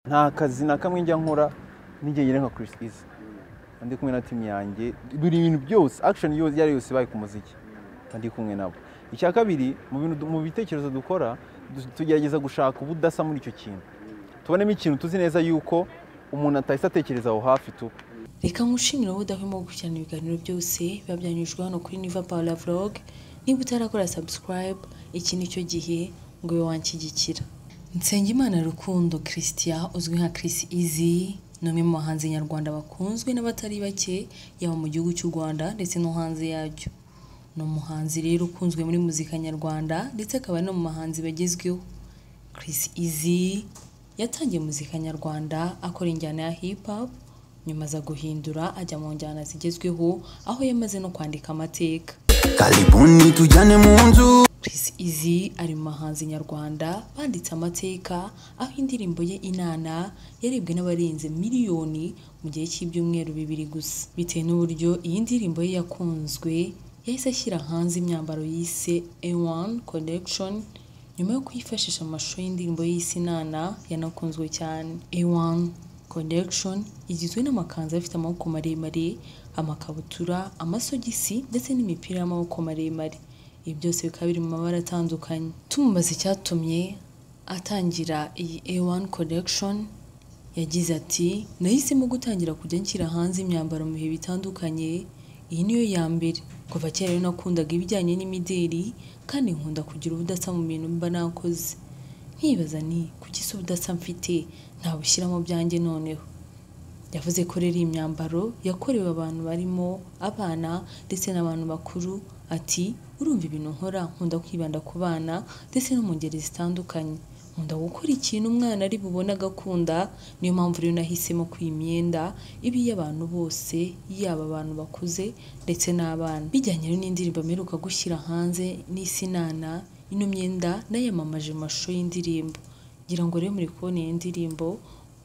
nta kazi na kamwe njya nkora nigeye nka Chris Easy ndi kumwe na timu yanjye buri bintu byose action yose yari yose ibaye ku muziki ndi kumwe nabo icya kabiri mu bintu mu bitekerezo dukora tugerageza gushaka ubudasa muri icyo kintu tubonemo ikintu tuzi neza yuko umuntu atahise atekereza aho hafi tu reka nkushimire wowe udahwema gukurikirana ibiganiro byose biba byanyujwe hano kuri niva pawula vlog niba utarakora sabusikarayibu iki ni cyo gihe ngo ube wanshyigikira nsengimana rukundo christian uzwi nka chris izi ni umwe mu bahanzi nyarwanda bakunzwe n'abatari bake yaba mu gihugu cy'u rwanda ndetse no hanze yaryo ni umuhanzi rero ukunzwe muri muzika nyarwanda ndetse akaba ari no mu bahanzi bagezweho Chris Easy yatangiye muzika nyarwanda akora injyana ya hip hop nyuma aza guhindura ajya mu njyana zigezweho aho yamaze no kwandika amateka karibuni tujyane mu nzu Chris Easy ari mu bahanzi nyarwanda banditse amateka aho indirimbo ye Inana yarebwe n'abarenze miliyoni mu gihe cy'ibyumweru bibiri gusa bitewe n'uburyo iyi ndirimbo ye yakunzwe yahise ashyira hanze imyambaro yise A1 Collection nyuma yo kuyifashisha amashusho y'indirimbo yise Inana yanakunzwe cyane A1 Collection igizwe n'amakanzu afite amaboko maremare amakabutura amasogisi ndetse n'imipira y'amaboko maremare ibi byose bikaba biri mu mabara atandukanye tumubaza icyatumye atangira iyi A1 Collection yagize ati nahisemo gutangira kujya nshyira hanze imyambaro mu bihe bitandukanye iyi niyo ya mbere kuva kera rero nakundaga ibijyanye n'imideli kandi nkunda kugira ubudasa mu bintu mba nakoze nkibaza ni kuki se ubudasa mfite ntabushyiramo byanjye noneho yavuze ko rero iyi myambaro yakorewe abantu barimo abana ndetse n'abantu bakuru ati urumva ibintu nkora nkunda kwibanda ku bana ndetse no mu ngeri zitandukanye nkunda gukora ikintu umwana ari bubone agakunda niyo mpamvu rero nahisemo ko iyi myenda iba iy'abantu bose yaba abantu bakuze ndetse n'abana bijyanye rero n'indirimbo mperuka gushyira hanze n'isinana ino myenda nayamamaje mu mashusho y'indirimbo ngira ngo rero muri kubona iyi ndirimbo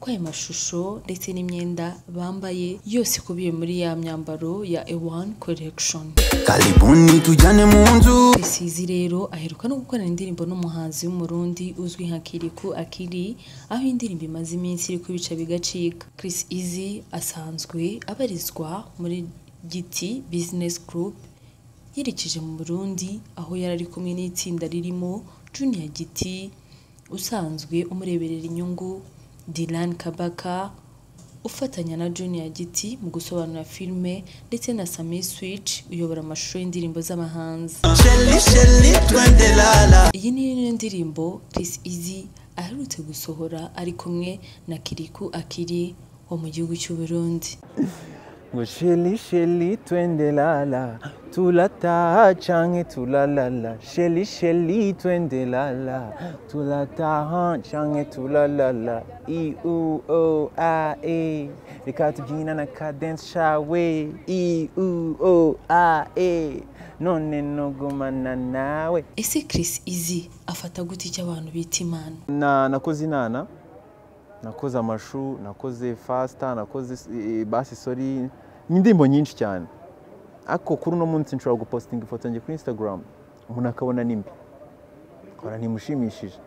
ko aya mashusho ndetse n'imyenda bambaye yose ikubiye muri ya myambaro ya A1 Collection karibuni tujyane mu nzu Isizi rero aheruka no gukorana indirimbo n'umuhanzi w'umurundi uzwi nka Kiriku Akiri aho iyi indirimbo imaze iminsi iri kubica bigacika Chris Easy asanzwe abarizwa muri Giti Business Group yerekeje mu Burundi aho yari ari kumwe n'itsinda ririmo Junior Giti usanzwe umureberera inyungu Dylan Kabaka ufatanya na Junior Giti mu gusobanura filime ndetse na Sami Switch uyobora amashusho y'indirimbo z'abahanzi sheli sheli twende lala Iyi ni yo ndirimbo Chris Easy aherutse gusohora ari kumwe na Kiriku Akiri wo mu gihugu cy'u Burundi. ngo sheli sheli twende lala tulataha canke tulalala sheli sheli twende lala tulataha canke tulalala i u o a e reka tubyina na cadence cawe i u o a e none nogumana nawe Ese Chris Easy afata gute icyo abantu bita impano? na nakoze inana nakoze amashu nakoze fasita nakoze eh, basi sori ni indirimbo nyinshi cyane ariko kuri uno munsi nshobora gupositinga ifoto yanjye kuri instagram umuntu akabona nimbi nkora ntimushimishije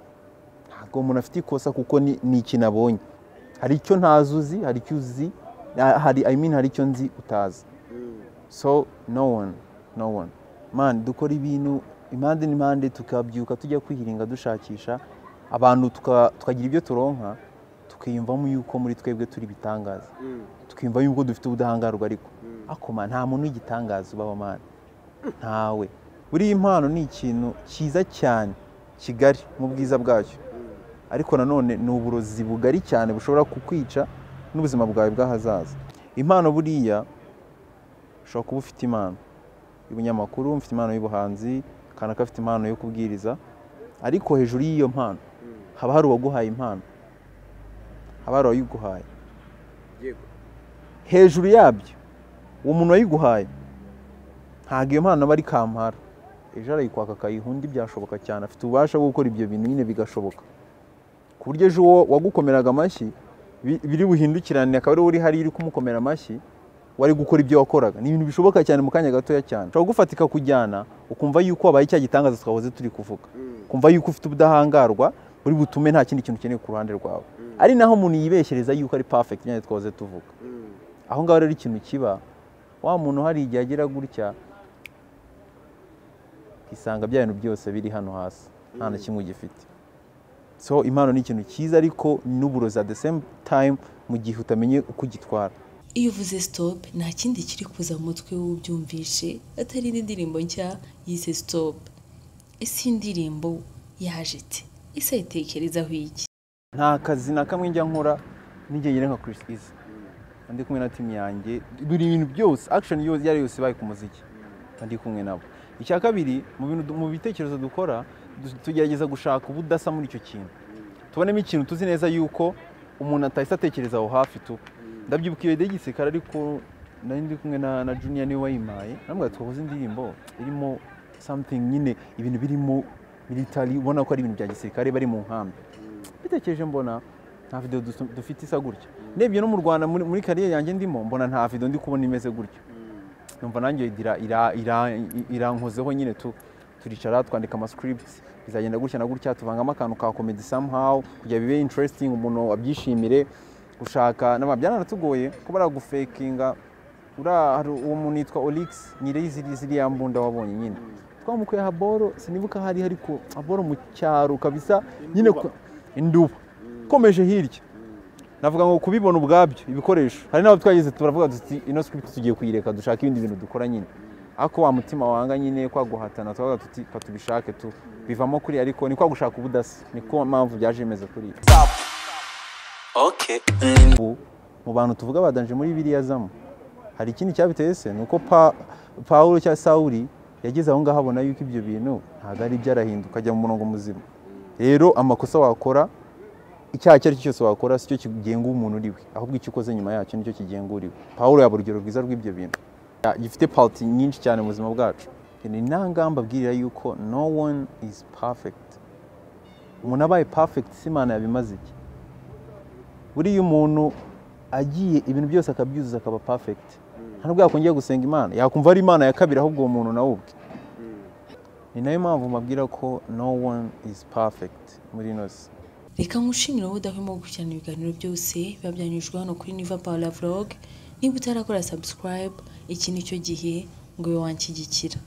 ntabwo umuntu afite ikosa kuko ni ni ikintu abonye hari icyo ntazi uzi hari icyo uzi ah, hari I mean hari icyo nzi utazi so no one no one man dukora ibintu impande n'impande tukabyuka tujya kwihiringa dushakisha abantu tuka- tukagira ibyo turonka tukiyumvamo yuko muri twebwe turi ibitangaza tukiyumva yuko dufite ubudahangarwa ariko akoma nta muntu w'igitangaza ubaho mana ntawe buriya impano ni ikintu cyiza cyane kigari mu bwiza bwacyo ariko nanone ni uburozi bugari cyane bushobora kukwica n'ubuzima bwawe bw'ahazaza impano buriya ushobora kuba ufite impano y'ubunyamakuru mfite impano y'ubuhanzi kanaka afite impano yo kubwiriza ariko hejuru y'iyo mpano haba hari uwaguhaye impano haba hari uwayiguhaye hejuru yabyo uwo muntu wayiguhaye ntabwo iyo mpano aba ari kampara ejo arayikwaka akayihunda ibyashoboka cyane afite ububasha bwo gukora ibyo bintu nyine bigashoboka ku buryo ejo uwo wagukomeraga amashyi bi- biri buhindukirane akaba ari uri hariya uri kumukomera amashyi wari gukora ibyo wakoraga ni ibintu bishoboka cyane mu kanya gatoya cyane ushobora gufatika kujyana ukumva yuko wabaye cya gitangaza twahoze turi kuvuga ukumva yuko ufite ubudahangarwa uri butume nta kindi kintu ukeneye ku ruhande rwawe ari naho umuntu yibeshereza yuko ari perfect nyine twaze tuvuga aho ngaho rero ikintu kiba wa muntu hari igihe agira gutya ukisanga bya bintu byose biri hano hasi nta na kimwe ugifite so impano ni ikintu cyiza ariko n'uburozi at the same time mu gihe utamenye uko ugitwara iyo uvuze stop nta kindi kiri kuza mu mutwe w'ubyumvishe atari n'indirimbo nshya yise stop ese iyi ndirimbo yaje ite ese ayitekerezaho iki nta kazi na kamwe njya nkora n'igihe nka Chris Easy ndi kumwe na timu yanjye buri bintu byose action yose yari yose ibaye ku muziki ndi kumwe nabo icya kabiri mu bintu du- mu bitekerezo dukora du- tugerageza gushaka ubudasa muri icyo kintu tubonemo ikintu tuzi neza yuko umuntu atahise atekereza aho hafi tu ndabyibuka iyo idea y'igisirikare ariko nari ndi kumwe na, na junior niwe wayimpaye namubwira twakoze indirimbo irimo something nyine ibintu birimo military ubona ko ari ibintu bya gisirikare bari mu nkambi bitekereje mbona nta video dusu- dufite isa gutya ndebye no mu rwanda muri muri kariyeri yanjye ndimo mbona nta video ndi kubona imeze gutya numva nanjye ira- ira- ira- irankozeho nyine tu turicara twandika amascript bizagenda gutya na gutya tuvangamo akantu ka comedy somehow kugira bibe interesting umuntu abyishimire gushaka nama byaranatugoye kuba baragufekinga ura hari uwo muntu yitwa Olix nyiri ziri ziriya mbunda wabonye nyine twamukuye haboro sinibuka hari ariko haboro mu cyaro kabisa nyine ku- induba komeje hirya navuga ngo kubibona ubwabyo ibikoresho hari n'abo twageze turavuga tuti ino script tugiye kuyireka dushaka ibindi bintu dukora nyine ariko wa mutima wanga nyine kwa guhatana turavuga tuti fa tubishake tu bivamo kuri ariko ni kwa gushaka ubudasa niko mpamvu byaje bimeze kuri Okay. ubu mu bantu tuvuga badanje muri biriya zamu hari ikindi cyabiteye se ni uko Pa- pawulo cyangwa sawuri yageze aho ngaho abona yuko ibyo bintu ntabwo ari byarahinduka ajya mu murongo muzima rero amakosa wakora icyaha icyo ari cyo cyose wakora si cyo kigenga umuntu uri we ahubwo icyo ukoze nyuma yacyo nicyo kigenga uri we pawulo yaba urugero rwiza rw'ibyo bintu Ya, gifite pauti nyinshi cyane mu buzima bwacu ni nta ngamba abwirira yuko no one is perfect umuntu abaye perfect si imana yabimaze iki buriya umuntu agiye ibintu byose akabyuzuza akaba perfect nta nubwo yakongera gusenga imana yakumva ari imana ya kabiri ahubwo uwo muntu nawe ubwe ni nayo mpamvu mbabwira ko no one is perfect muri ino si reka nkushimire wowe udahwema gukurikirana ibiganiro byose biba byanyujwe hano kuri niva pawula vlog niba utarakora subscribe iki ni cyo gihe ngo ube wanshyigikira